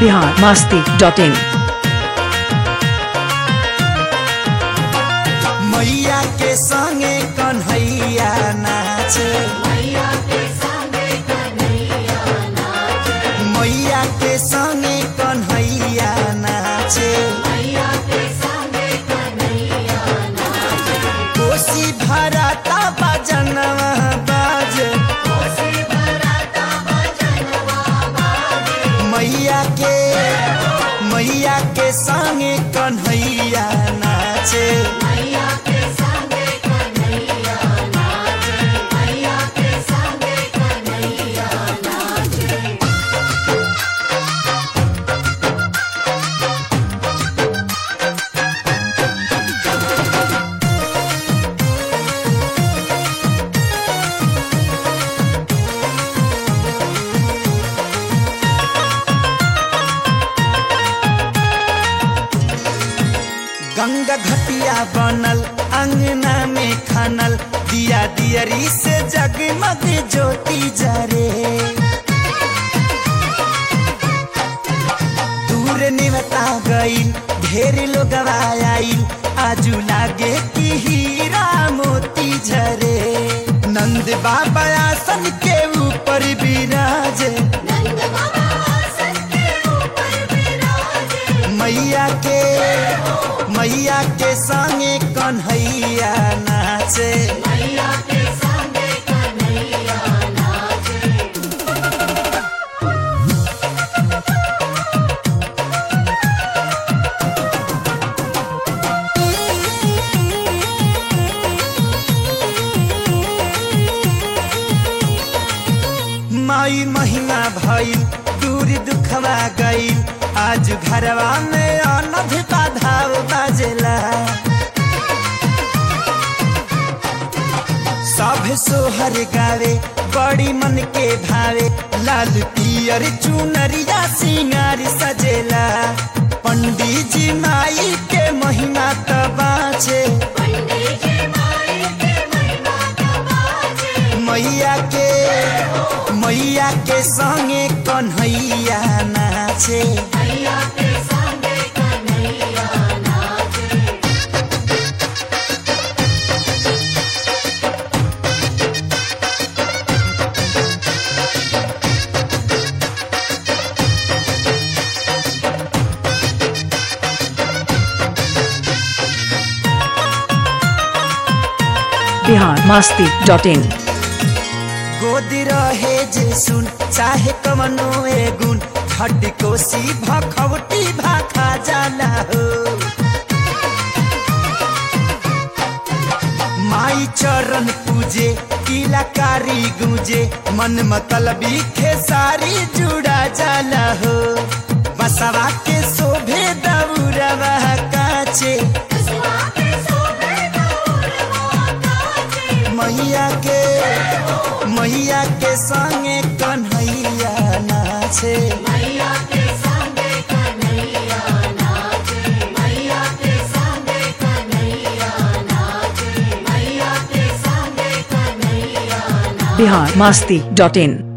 Bihar Masti dot in मैया के संगे कन्हैया नाचे मैया के संगे कन्हैया नाचे कोसी भराता बजनवा बाजे मैया के मैया के संगे कन्हैया नाचे गंगा घटिया बनल अंगना में खनल दिया दियरी से जगमग ज्योति जरे दूर निवता गईल ढेर लोग आईल आजू लागे कि हीरा मोती झरे नंद बाबा आसन के ऊपर विराजे मैया के मैया के संगे कन्हैया नाचे माई महिमा भइल दूर दुखवा गईल आज घरवा में अनध बाधाव बाजेला सब सोहर गावे बड़ी मन के भावे लाल पियर चुनरिया सिंगार सजेला पंडित जी माई के महिमा त बाँचे मैया के मैया के संगे कन्हैया नाचे बिहार मास्ती डॉट इन गोद रहे जे सुन चाहे कमनो ए गुण हड्डी कोसी भखवटी भाखा जाला हो माई चरण पूजे किलाकारी गूंजे मन मतलबी खेसारी जुड़ा जाला हो बसवा के शोभे दौरवा काचे मैया के मैया के संगे कन्हैया नाचे बिहार मास्ती डॉट इन